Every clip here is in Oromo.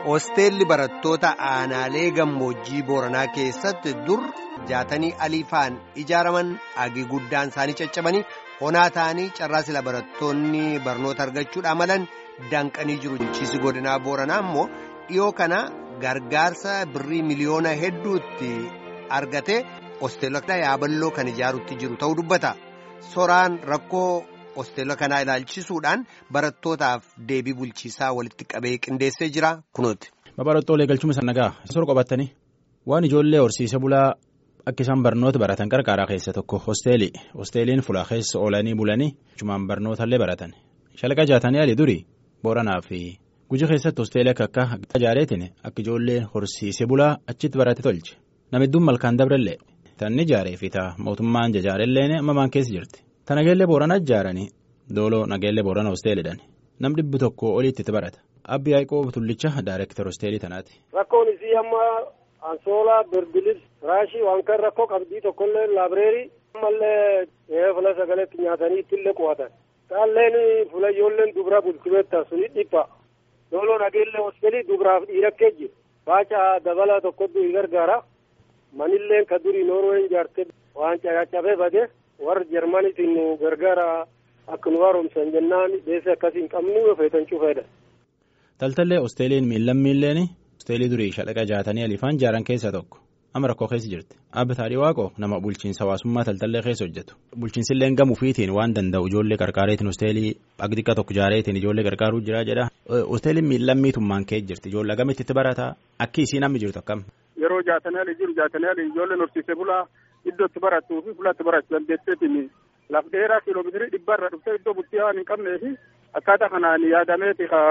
Hosteelli barattoota aanaalee gammoojjii Booranaa keessatti dur jaatanii aliifaan ijaaraman agi guddaan isaanii caccabanii honaa ta'anii carraa sila barattoonni barnoota argachuudha malan danqanii jiru. Bulchiinsi godinaa Booranaa immoo dhiyoo kana gargaarsa birrii miliyoona hedduutti argatee hosteelota yaaballoo kan ijaarutti jiru ta'uu dubbata. Soraan rakkoo hosteelota kanaa ilaalchisuudhaan barattootaaf deebii bulchiisaa walitti qabee qindeessee jira kunuuti. Babarottoolee galchuma sannagaa sor qabatanii waan ijoollee horsiise bulaa akka isaan barnoota baratan qarqaaraa keessa tokko hosteelii hosteeliin fulaa keessa oolanii bulanii jechuun barnootaallee baratan shalaqa jaatanii ali durii booranaa fi guji keessatti hosteelii akka akka ijaareetiin akka ijoolleen horsiise bulaa achitti barate tolche namidduun malkaan dabrellee tanni ijaaree fi ta'a mootummaan jajaarellee ammaan keessa jirti. Ta nageellee booranaa ijaaranii dooloo nageellee boorana hosteelidhaan nam dhibbi tokko oliitti itti barata abbi yaaqoo tullicha daayireektar hosteelii tanaati. Rakkoon isii amma ansoolaa birbilis raashii waan kan rakkoo qabdii tokkollee laabireerii ammallee fula sagaleetti nyaatanii ittillee qo'atan. Taalleen fula ijoolleen dubra bulchimeetta suni dhipha. Dooloo nageellee hosteelii dubraaf dhiirakkee jiru. Baaca dabala tokkotu gargaara. Manilleen ka durii Noorween ijaarte waan caccabee bade. warra jarmaniitiin nu gargaara akka nu haaromsan jennaan deesee akkasii hin qabnu feetan cufeedha. Taltallee hosteeliin miillan miilleen hosteelii durii shalaqa jaatanii alifaan jaaran keessaa tokko amma rakkoo keessa jirti. Abbi Taadhii Waaqoo nama bulchiinsa hawaasummaa taltallee keessa hojjetu. Bulchiinsillee gamuufiitiin waan danda'u ijoollee qarqaareetiin hosteelii xiqqaa tokko jaareetiin ijoollee qarqaaruu jira jedha. Hosteeliin miillan miitummaan kee jirti ijoollee agamitti itti barataa akki isii namni jirtu akkam. Yeroo jaatanii ali jiru jaatanii ali ijoolleen horsiisee bulaa iddootti barattuu fi fulatti barachuu dandeetteetiin laf dheeraa kiiloomeetirii dhibba irra dhuftee iddoo bultii waan hin qabnee fi akkaataa kanaan yaadameeti ka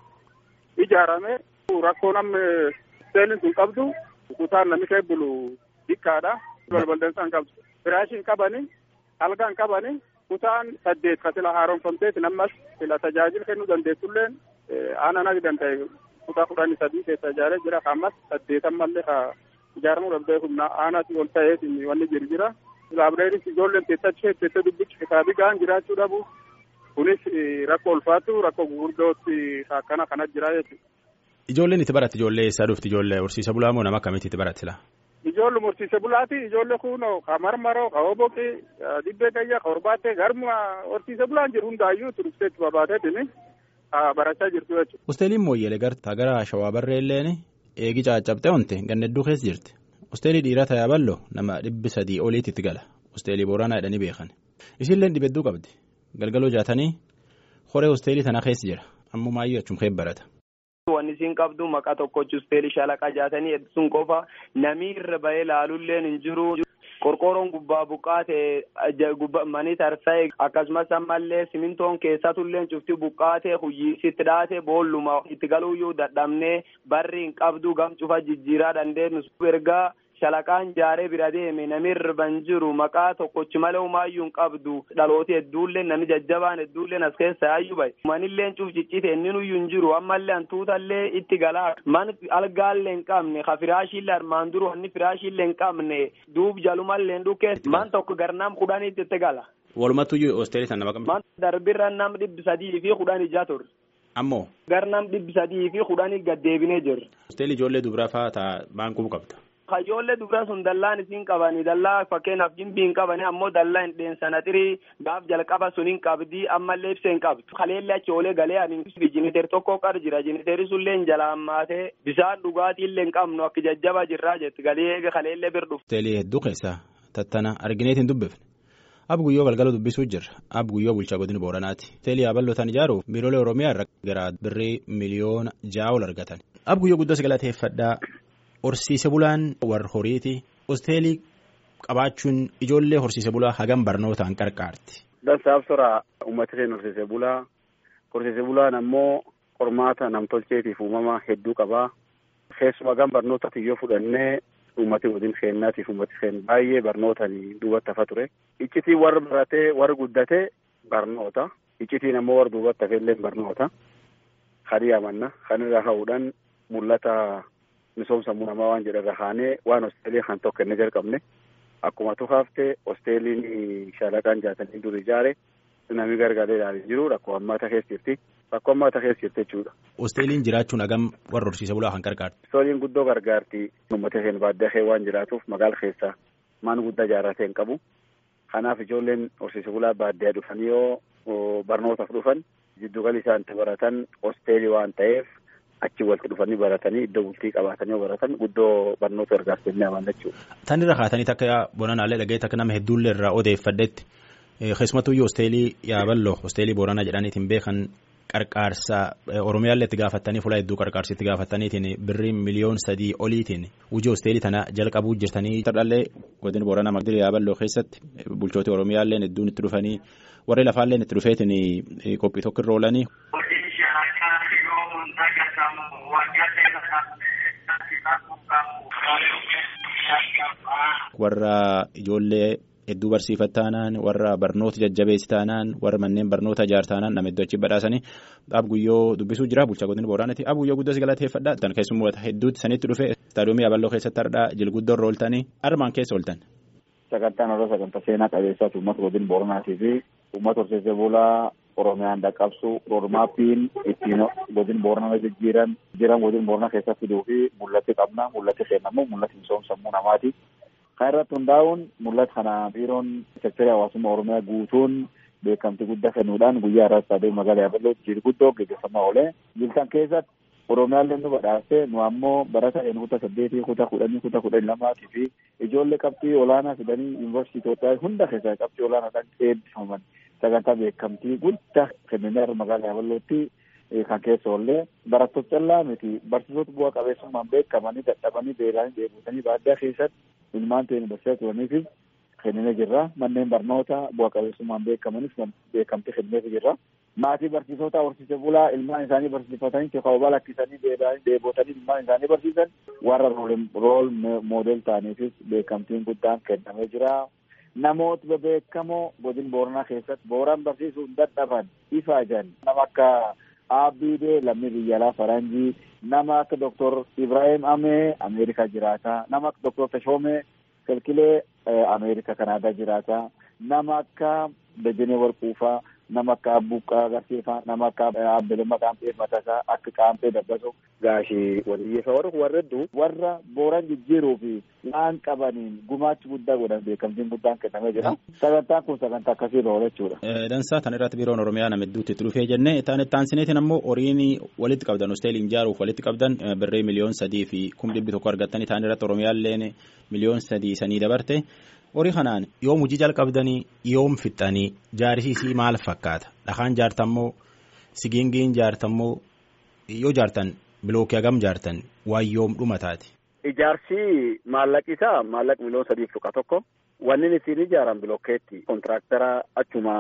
ijaarame rakkoo namni hosteeliin sun qabdu kutaan namni kee bulu xiqqaadha balbaldansa hin qabdu firaashii hin qabani algaa hin qabani kutaan saddeet ka sila haaromfamteeti nammas sila tajaajila kennuu dandeessulleen aanaa nagi danda'e kutaa kudhanii sadii keessa ijaaree jira ammas saddeetammallee ka ijaaramuu danda'e humna aanaatii ol ta'eetiin wanni jiru jira. Laabireeris ijoolleen teessachee teessee dubbichi kitaabii gahaan jiraachuu dhabu. Kunis rakkoo ulfaatu rakkoo gurguddootti akkana kana jira jechuudha. Ijoolleen itti baratte ijoollee eessaa dhufti ijoollee horsiise bulaa moo nama akkamitti itti baratte laa? Ijoollee horsiise bulaati ijoollee kunoo ka marmaroo ka hoboqi dibbee gayyaa ka horbaattee garma horsiise bulaan jiru hundaayyuu turuftee itti babaateetiin barachaa jirtu jechuudha. Hosteeliin mooyyeelee gartaa gara shawaa barreelleen eegi caccabxee onte ganna hedduu keessa jirti. Hosteelii dhiiraa ta'aa bal'oo nama dhibbi sadii oliitti itti gala. Hosteelii booranaa jedhanii beekan. Isinleen dhibedduu qabdi. Galgaloo jaatanii horee hosteelii tanaa keessa jira. Ammoo maayyuu achuun kee barata. Wanni isin qabdu maqaa tokkochi hosteelii shalaqa jaatanii sun qofa namni irra bahee laalulleen hin jiru. Qorqoorroon gubbaa buqqaate manii tarsa'e akkasumas ammallee simintoon keessatullee cufti buqqaate huyyiisitti dhaate boolluma itti galuuyyuu dadhabnee barri hin qabdu gam cufa jijjiiraa dandeenyu ergaa shalaqaan jaaree bira deeme namni irban jiru maqaa tokkochi malee humaayyuu hin qabdu dhalooti hedduullee namni jajjabaan hedduullee as keessa yaayyuu bahe manillee cuf ciccite inni nuyyuu hin jiru ammallee hantuutallee itti galaa man algaallee hin qabne ka firaashiillee armaan duru wanni firaashiillee hin qabne duub jalumallee hin dhukkee man tokko garnaam kudhaniitti itti gala. Walumattuyyuu hosteelii sana nama Man darbirra nam dhibbi sadii fi kudhan ijaa ture. Ammoo. Garnam dhibbi sadii fi kudhanii gaddeebinee jirra. Hosteelii ijoollee dubaraa fa'aa ta'a baankuu qabda. Ijoollee dubaraa sun dallaan isin qabanii dallaa fakkeenyaaf jimbii hin qabanii ammoo dallaa hin dheensana xirii gaaf jalqaba sun hin qabdii ammallee ibsa hin qabdu. Kaleellee achi oolee galee ani jiniteer tokko qar jira jiniteerri sunillee hin jalaan maatee bisaan dhugaatiillee hin qabnu akka jajjaba jirraa jetti galee kaleellee bir dhufu. Hosteelii hedduu keessaa tattana argineetiin dubbifne. Ab guyyoo galgala dubbisuu jirra. Ab guyyoo bulchaa godina Booranaati. Hosteelii yaabalootaan ijaaruuf biiroolee Oromiyaa irra gara birrii miliyoona ja'a ol argatan. Ab guyyoo guddaa galateeffadhaa. Horsiise bulaan warra horiiti. Hosteelii qabaachuun ijoollee horsiise bulaa hagam barnootaan qarqaarti. Dansaaf sora uummata isheen horsiise bulaa. Horsiise bulaan ammoo qormaata namtolcheetiif uumama hedduu qabaa. Keessumaa hagam barnootatti yoo fudhannee uummati waliin keennaatiif uummati keen baay'ee barnootaan duubatti hafa ture. Iccitiin warra baratee warra guddatee barnoota. Iccitiin ammoo warra duubatti hafellee barnoota. Kan yaamanna. Kan irraa ka'uudhaan mul'ata. misoomsa namaa waan jedharra kaanee waan hosteelii kan tokko inni jalqabne akkuma tukaafte hosteeliin shalaqaan jaatanii dur ijaare namni gargaaree ilaalee jiru rakkoo hammaata keessa jirti rakkoo ammaa keessa jirti jechuudha. Hosteeliin jiraachuun hagam warra horsiise bulaa kan gargaarti. Hosteeliin guddoo gargaarti. Uummata keenya baadiyyaa kee waan jiraatuuf magaala keessa mana guddaa ijaarratee hin qabu. Kanaaf ijoolleen horsiise bulaa baadiyyaa dhufanii yoo barnootaaf dhufan jidduugalli isaan itti baratan hosteelii waan ta'eef achi walitti dhufanii baratanii iddoo bultii qabaatanii yoo baratan guddoo barnoota gargaartanii amaan jechuudha. Tan irra kaatanii takka bonanaalee dhaga'ee takka nama hedduullee irraa odeeffadhetti keessumattuyyuu hosteelii yaaballoo hosteelii booranaa jedhaniitiin beekan qarqaarsa oromiyaallee itti gaafattanii fuula hedduu qarqaarsa itti gaafattaniitiin birrii miliyoon sadii oliitiin hojii hosteelii tana jalqabuu jirtanii. Tardhallee godina booranaa magdiri yaaballoo keessatti bulchooti oromiyaalleen hedduun itti dhufanii warri lafaalleen itti dhufeetiin qophii tokko irra oolanii. warra ijoollee hedduu barsiifat taanaan warra barnoota jajjabeessi taanaan warra manneen barnoota ijaar taanaan nama hedduu achi badhaasanii dhaab guyyoo dubbisuu jira bulchaa godina booranaati dhaab guyyoo guddaa si galateeffadha tan keessummaa hedduutti sanitti dhufe istaadiyoomii yaaballoo keessatti hardhaa jilguddoo irra ooltanii armaan keessa ooltan. Sagantaan irra sagantaa seenaa qabeessaati uummata godina booranaatii fi uummata horsiisee bulaa Oromiyaan dhaqqabsu roodmaappiin ittiin godina booranaa jijjiiran jiran godina booranaa keessatti fiduu fi mul'atti qabna mul'atti seenamu mul'atti misoomsammuu namaati. Kan irratti hundaa'uun mul'ata kana biiroon seektarii hawaasummaa Oromiyaa guutuun beekamtii guddaa kennuudhaan guyyaa irratti istaadiyoomii magaalaa Yaabelloo jilguddoo gaggeeffamaa oole. Jiltan keessatti Oromiyaallee nu badhaase nu ammoo barata kutaa saddeetii kutaa kudhanii kutaa kudhanii lamaatii fi ijoollee qabxii olaanaa fidanii yuunivarsiitii Itoophiyaa hunda keessaa qabxii olaanaadhaan eebbifaman sagantaa beekamtii guddaa kennanii magaalaa Yaabellootti kan keessa oollee barattoota callaa miti barsiisota bu'aa qabeessummaan beekamanii dadhabanii beelanii deebisanii baadiyyaa keessatti ilmaan ta'een barsiisaa turaniifis kennee jirra manneen barnoota bu'aa qabeessummaan beekamanis beekamtii kennee jirra. maatii barsiisota horsiise bulaa ilmaan isaanii barsiifatanii teekaawwaa lakkisanii deebotanii ilmaan isaanii barsiisan warra rool moodel ta'aniifis beekamtiin guddaan kennamee jira. Namoota bebeekamoo godina booranaa keessatti booran barsiisuun dadhaban ifaajan nama akka Abdiidee lammii biyya alaa faranjii nama akka Dr. Ibrahim Amee Ameerikaa jiraata nama akka Dr. Tashoomee Kilkilee Ameerikaa Kanaadaa jiraata nama akka Dajanee Warquufaa nama akka Abbuuqqaa Agarsiifaa nama akka Abbelemmaa Qaampee Matasaa akka Qaampee Dabbaso gaashii waliyyeessa warra warra hedduu warra booran jijjiiruu fi waan qabaniin gumaachi guddaa godhan beekamtiin guddaan kennamee jira. Sagantaan kun sagantaa akkasii oola jechuudha. Dansaa tan irratti biiroon Oromiyaa nama hedduutti itti dhufee jennee itti aansineetiin ammoo horiin walitti qabdan hosteelii ijaaruuf walitti qabdan birrii miliyoon sadii fi kum dhibbi tokko argattanii ta'an irratti Oromiyaalleen miliyoon sadii sanii dabarte. horii kanaan yoom hojii jalqabdanii yoom fixxanii jaarsiisii maal fakkaata dhakaan jaartammoo sigiingiin jaartammoo yoo jaartan bilookii hagam jaartan waan yoom dhumataati. Ijaarsi maallaqi isaa maallaqa miliyoon sadiif tuqa tokko wanni ittiin ijaaran bilookeetti kontiraaktara achuma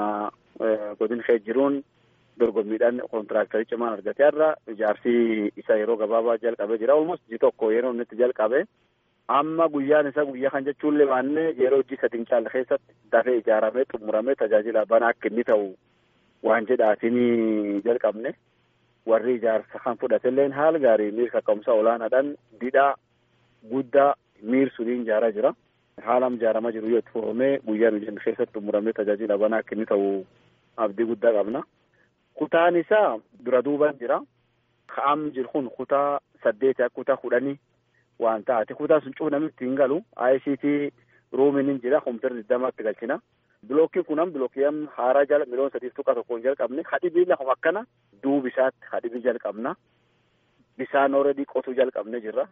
godina kee jiruun dorgommiidhaan kontiraaktarii cimaan argatee irra ijaarsi isa yeroo gabaabaa jalqabee jira almost ji tokko yeroo inni itti jalqabe. amma guyyaan isa guyyaa kan jechuunlee baannee yeroo hojii sadin caala keessatti dafee ijaaramee xumuramee tajaajila bana akka inni ta'u waan jedhaatiin jalqabne warri ijaarsa kan fudhatelleen haala gaarii miira kaka'umsa olaanaadhaan didhaa guddaa miirsuudhaan ijaaraa jira. Haalam ijaaramaa jiru yoo itti fufamee guyyaan hojii keessatti xumuramee tajaajila bana akka inni ta'u abdii guddaa qabna. Kutaan isaa dura duuban jira. Ka'am jiru kun kutaa saddeeti akka kutaa kudhanii waan taate kutaa sun cufa namni ittiin galu ICT ruumiin hin jira kompiitarri digdamatti galchina. Bilookiin kun am bilookii am haaraa jala miliyoon sadiif tuqa tokkoon jalqabne hadhibii lafuma akkana duubi isaatti hadhibii jalqabna. Bisaan ooredii qotuu jalqabne jirra.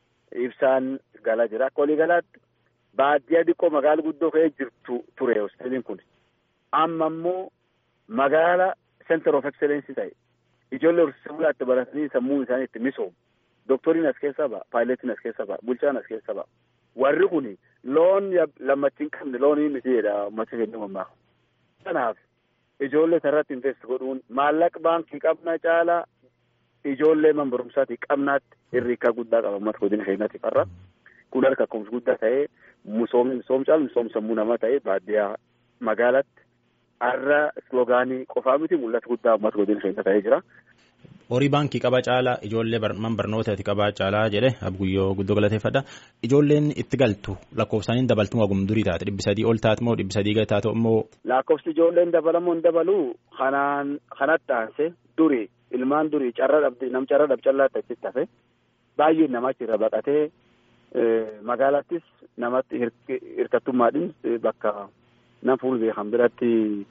Ibsaan gala jira. Akka walii galaatti baadiyyaa xiqqoo magaala guddoo ka'ee jirtu ture hosteeliin kun. Amma immoo magaala center of excellence ta'e ijoollee horsiisee bulaatti baratanii sammuun isaanii itti misoomu. Doktoriin as keessa ba'a, paayiletiin as keessa ba'a, bulchaan as keessa ba'a. Warri kun loon lammachiin qabne loonii miti jedha uummata keenya mammaa. Kanaaf ijoollee irratti invest godhuun maallaqa baankii qabna caalaa ijoollee man barumsaatii qabnaatti hirriikaa guddaa qaba uummata godina keenyaatiif har'a. Kun harka kumsi guddaa ta'ee misoomni misoom caalu misoom sammuu namaa ta'ee baadiyyaa magaalatti har'a sloogaanii qofaa miti mul'ata guddaa uummata godina keenya ta'ee jira. horii baankii qaba caalaa ijoollee man barnootaati qabaa caalaa jedhe abguyyoo guddoo galateeffadha ijoolleen itti galtu lakkoofsaaniin dabaltuu wagum durii taate dhibbi sadii ol taate moo dhibbi sadii gadi taate immoo. lakkoofsi ijoolleen dabalamoo hin dabaluu kanaan kanatti aanse durii ilmaan durii carra dhabdi nam carra dhab callaatti achitti hafe baay'een namatti irra baqatee magaalattis namatti hirkattummaadhin bakka nam fuul beekan biratti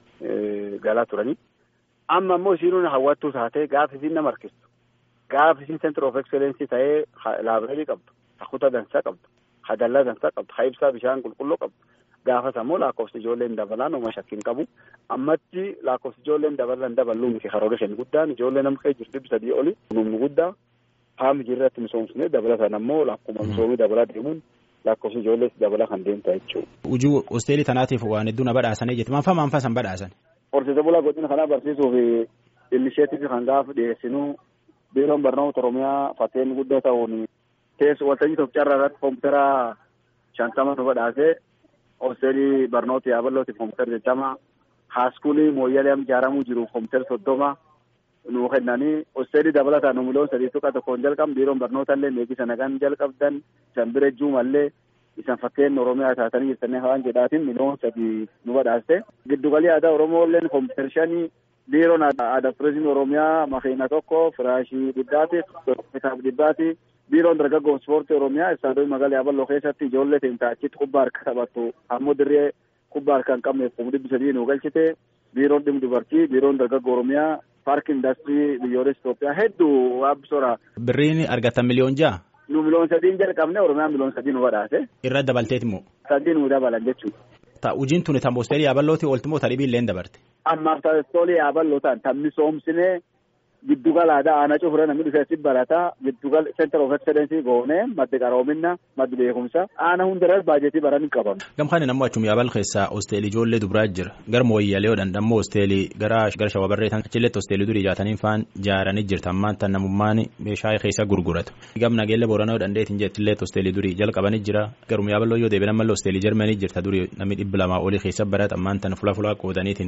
galaa turanii. amma immoo isiin hawwattuu taatee gaafa isiin nama harkistu gaafa isiin center of excellence ta'ee laabireerii qabdu hakuta dansaa qabdu hadallaa dansaa qabdu ha ibsaa bishaan qulqulluu qabdu gaafas ammoo lakkoofsi ijoolleen dabalaan oma shakkiin qabu ammatti lakkoofsi ijoolleen dabalan daballuu miti karoora shan guddaan ijoollee nama kee jirtu dhibbi sadii oli numni guddaa haami jirratti misoomsine dabalatan ammoo lakkuma misoomii dabalaa deemuun lakkoofsi ijoollees dabala kan deemta jechuudha. Hojii hosteelii tanaatiif waan hedduu na badhaasanii jetti maanfaa maanfaa san badhaasan. Horsiise bulaa godina kanaa barsiisuuf ilmisheetiif kan gaafa dhiyeessinu biiroon barnoota Oromiyaa fakkeenyi guddaa ta'uun teessu waltajjii tokko carraa irratti koompitara shantama nu badhaasee hosteelii barnoota yaabalootiif koompitara jechama haaskuulii mooyyalee am ijaaramuu jiruuf koompitara soddoma nu kennanii hosteelii dabalataan nu miliyoon sadii tuqa tokkoon jalqabne biiroon barnoota illee meeqisa nagaan jalqabdan isan bira juumallee isan fakkeen oromiyaa taatanii jirtanii hawaan jedhaatiin miliyoon sadii nu badhaaste giddugalii aadaa oromoo illeen koompitara shanii biiroon aadaa turizimii oromiyaa makiina tokko firaashii dhibbaati kitaaba dhibbaati biiroon dargaggoo ispoortii oromiyaa istaadiyoo magaalaa yaaballoo keessatti ijoollee teenta achitti kubbaa harka taphattu ammoo dirree kubbaa harka hin qabneef kuma dhibbi sadii nu galchite biiroon dhimma dubartii biiroon dargaggoo oromiyaa paarkii indaastirii biyyoolessa Itoophiyaa hedduu waabbisoora. Birriin argatan miliyoon ja'a. Nu miliyoon sadiin jalqabne Oromiyaa miliyoon sadii nu badhaase. Irra dabalteeti immoo. Sadii nu dabalan jechuudha. Ta ujiin tuni tan boosteelii yaaballooti oolti moo tadhibii illee dabarte. Ammaaf taastoolii yaaballoo ta'an tan misoomsinee giddugala aadaa aanaa cufura namni dhufee si barataa giddugala center of excellence goonee maddi qaroomina maddi beekumsa aanaa hundarra baajetii baran hin qabamu. Gamkaan nammoo achuma yaabal keessaa hosteelii ijoollee dubiraa jira gara mooyyalee odhan ammoo hosteelii gara gara shawabarreetan achilletti hosteelii durii jaatanii faan jaaranii jirta ammaan tan namummaan meeshaa keessa gurguratu. Gam nageelle booranaa odhan deetiin jettillee hosteelii durii jalqabanii jira garuma yaaballoo yoo deebiin ammallee hosteelii jarmanii jirta durii namni dhibba lamaa olii keessa barata ammaan tan fula fulaa qoodaniitiin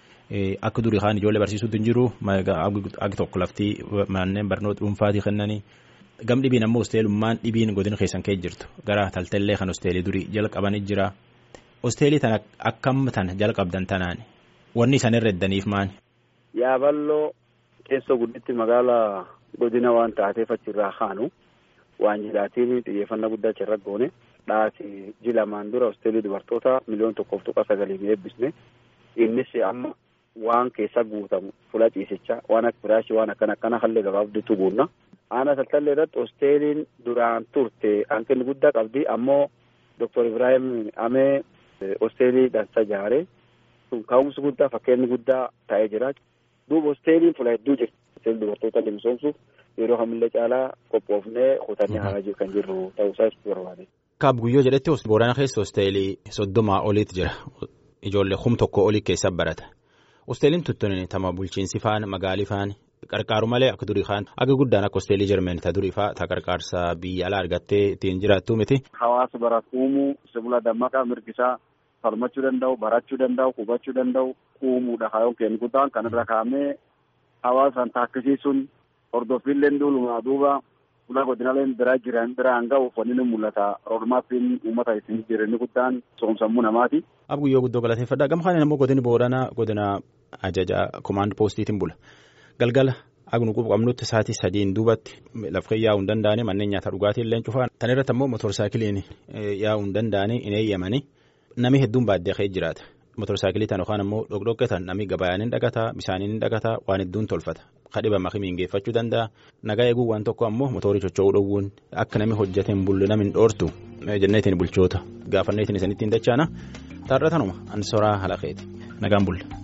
akka durii kaan ijoollee barsiisuutu hin jiru agi tokko laftii manneen barnoota dhuunfaatii kennanii gam dhibiin ammoo hosteelummaan dhibiin godina keessan kee jirtu gara taltallee kan hosteelii durii jalqabanii jira hosteelii tana akkam tana jalqabdan tanaan wanni isaan irra eddaniif maani. Yaaballoo keessoo gudditti magaalaa godina waan taateef achirraa kaanu waan jedhaatiin xiyyeeffannaa guddaa achirra goone dhaasi jilamaan dura hosteelii dubartoota miliyoon tokkoof tuqa sagalii eebbisne innis amma waan keessa guutamu fula ciisichaa waan akka firaashii waan akkana akkana hallee gabaabduutu guunna. Aanaa taltallee irratti hosteeliin duraan turte hanqinni guddaa qabdi ammoo Dr. Ibrahim Amee hosteelii dansa ijaare kun ka'umsi guddaa fakkeenyi guddaa ta'ee jira. Duuba hosteeliin fula hedduu jirti. Hosteelii dubartoota misoomsuuf yeroo kamillee caalaa qophoofnee kutannee haa kan jirru ta'uusaa ibsuu barbaade. Kaab guyyoo jedhetti boorana keessa hosteelii soddomaa oliitu jira. Ijoollee kum tokko olii keessa barata. Hosteeliin tuttuun tama bulchiinsi faan magaalii faan qarqaaru malee akka durii kaan akka guddaan akka hosteelii jarmeen ta durii faa ta qarqaarsa biyya alaa argattee ittiin jiraattu miti. Hawaasa baratu uumuu sibila dammaqaa mirgisaa falmachuu danda'u barachuu danda'u hubachuu danda'u uumuudha kaayyoon kennu guddaan kanarra kaa'amee hawaasaan taakkisiisuun hordoffiillee duulumaa duuba ulaa godinaaleen biraa jiran biraan ga'uuf wanni ni mul'ata roodmaappiin uummata isin jireenya guddaan soomsammuu namaati. Ab guyyoo guddoo galateeffadha. Gamkaan immoo godini Booranaa godina ajaja komaand poostiitiin bula. Galgala agnu qabnutti sa'aatii sadiin duubatti lafqee yaa'uu hin danda'anii manneen nyaata dhugaatii illee cufaan. Tan irratti ammoo motorsaayikiliin yaa'uu hin danda'anii hin eeyyamanii namni hedduun baadiyyaa keessa jiraata. Motorsaayikilii tan yookaan ammoo dhokdhoqqetan namni gabayaan hin dhagataa bishaaniin hin dhagataa waan hedduun tolfata. Kadhiba makimiin geeffachuu danda'a. Nagaa eeguu waan tokko ammoo mootorii socho'uu dhowwuun akka namni hojjete hin bulle namni hin dhoortu jenneetiin bulchoota gaafanneetiin isaanitti hin dachaana. Taarratanuma ansoraa halaqeeti nagaan bulle.